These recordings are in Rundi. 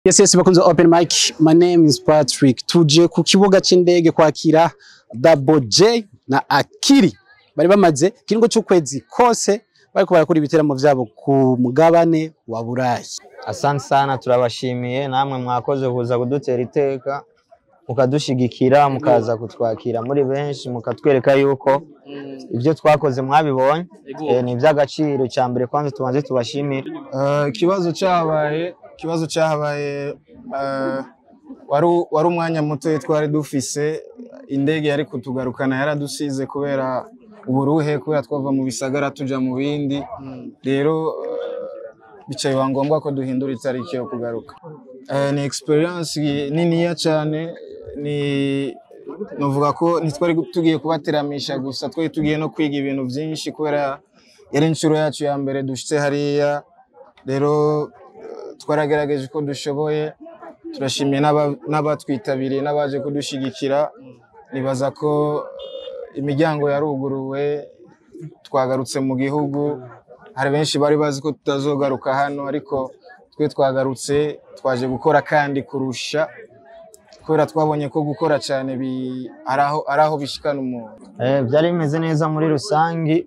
Yes, yes, bakunze open mic. My name is Patrick. Tuje ku kibuga c'indege kwakira Double J na Akiri. Bari bamaze kiringo c'ukwezi kose bariko barakora ibiteramo vyabo ku mugabane wa Burayi. Asante sana turabashimiye namwe mwakoze kuza kudutera iteka mukadushigikira mukaza kutwakira muri benshi mukatwereka yuko ibyo twakoze mwabibonye eh, ni iby'agaciro cya mbere kwanza tubanze tubashimire Eh, ikibazo cyabaye ikibazo cyabaye eh, wari wari umwanya muto twari dufise indege yari kutugarukana yaradusize kubera uburuhe kubera twava mu bisagara tuja mu bindi rero eh, bicaye biba ngombwa ko duhindura itariki yo kugaruka Eh, ni experience niniya cyane ni novuga ko ntitwari tugiye kubateramisha gusa twari tugiye no kwiga ibintu byinshi kubera yari inshuro yacu ya mbere dushitse hariya rero eh, twaragerageje uko dushoboye turashimiye n'aba- n'abatwitabiriye n'abaje kudushigikira nibaza ko eh, imiryango yaruguruwe twagarutse mu gihugu hari benshi bari bazi ko tutazogaruka hano ariko twe twagarutse twaje gukora kandi kurusha kubera twabonye ko gukora cyane bi- ari aho- ari aho bishikana umuntu Eh, byari bimeze neza muri rusangi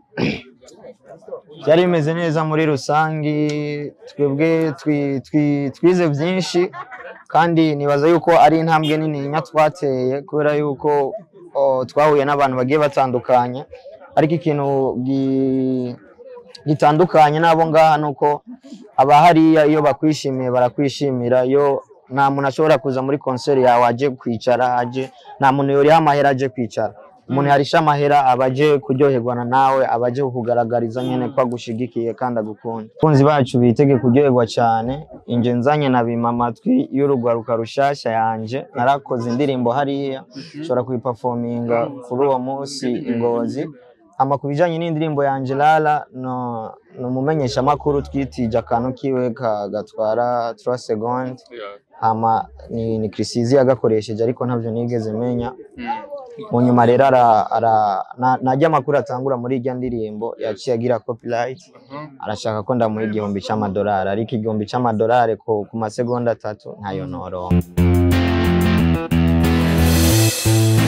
byari bimeze neza muri rusangi twebwe twi- twi- twize byinshi kandi nibaza yuko ari intambwe nini twateye kubera yuko oh, twahuye n'abantu bagiye batandukanye ariko ikintu gi- gitandukanye n'abo ngaha ni uko abahariya iyo bakwishimiye barakwishimira iyo nta muntu ashobora kuza muri konseri yawe aje kwicara aje nta muntu yoriha amahera aje kwicara umuntu yarisha amahera aba aje kuryoherwana nawe aba aje kukugaragariza nyine ko agushigikiye kandi agukunda abakunzi bacu bitege kuryoherwa cyane inje nzanye na bima amatwi y'urugwaruka rushasha yanje narakoze indirimbo hariya nshobora kuyipafominga kuri uwo munsi ingozi ama ku bijyanye n'indirimbo yanje Lala no ni umumenyeshamakuru twitije akantu kiwe ka- gatwara 3 seconde hama ni, ni Chrisizi yagakoresheje ariko ntabyo nigeze menya mu nyuma rero ara, ara, na, najya amakuru atangura muri irya ndirimbo yaciye agira copyright arashaka ko ndamuha igihumbi c'amadolari ariko igihumbi c'amadolari ku, ku masegonda atatu ntayo noronka